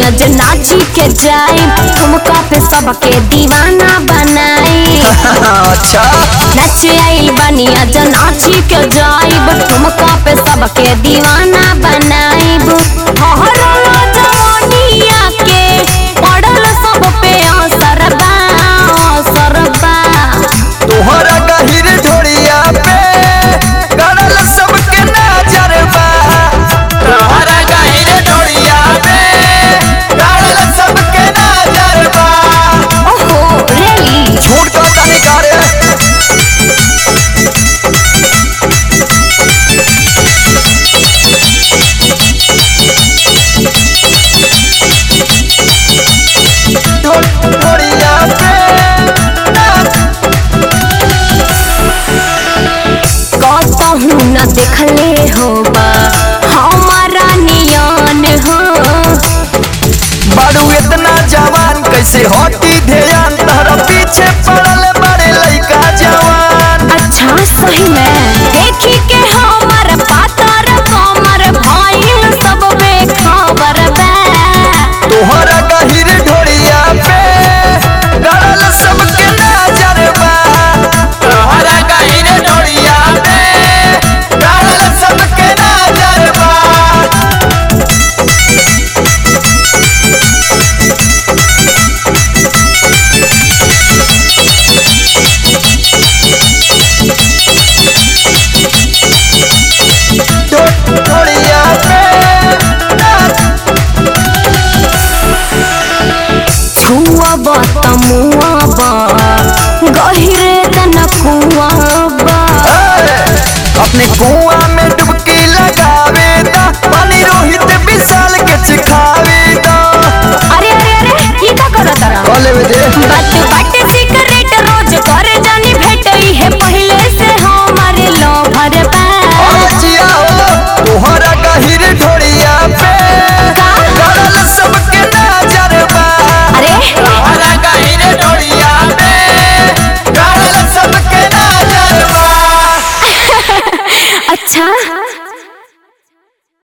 आज नाची के जाई ठुमका पे सबके दीवाना बनाई अच्छा नाच आइल बानी आज नाची के जाइब ठुमका पे सबके दीवाना बनाइब हरल जवानिया के पड़ल सब पे असर बा असर बा तोहरा गहिर ढोड़िया पे गड़ल सबके नजर बा तोहरा गहिर ढोड़िया पे गड़ल सबके नजर बा ओहो रेली झूठ का तनी करे ढो- ढोड़िया पे कतहू न देखले होबा हमारा नियन हो बारू इतना जवान कैसे हटी ध्यान तहरा पीछे पड़ल बड़े लइका जवान अच्छा सही में देखी के हमर पातर कमर भइल सब बेखबर बा तोहरा गहिर ढोड़िया पे गड़ल सबके नजर बा तोहरा गहिर ढोड़िया पे गड़ल सबके नजर बा ढो- ढोड़िया पे छुअब त मुअब गहिरे तन कुआब ए, अपने कुआ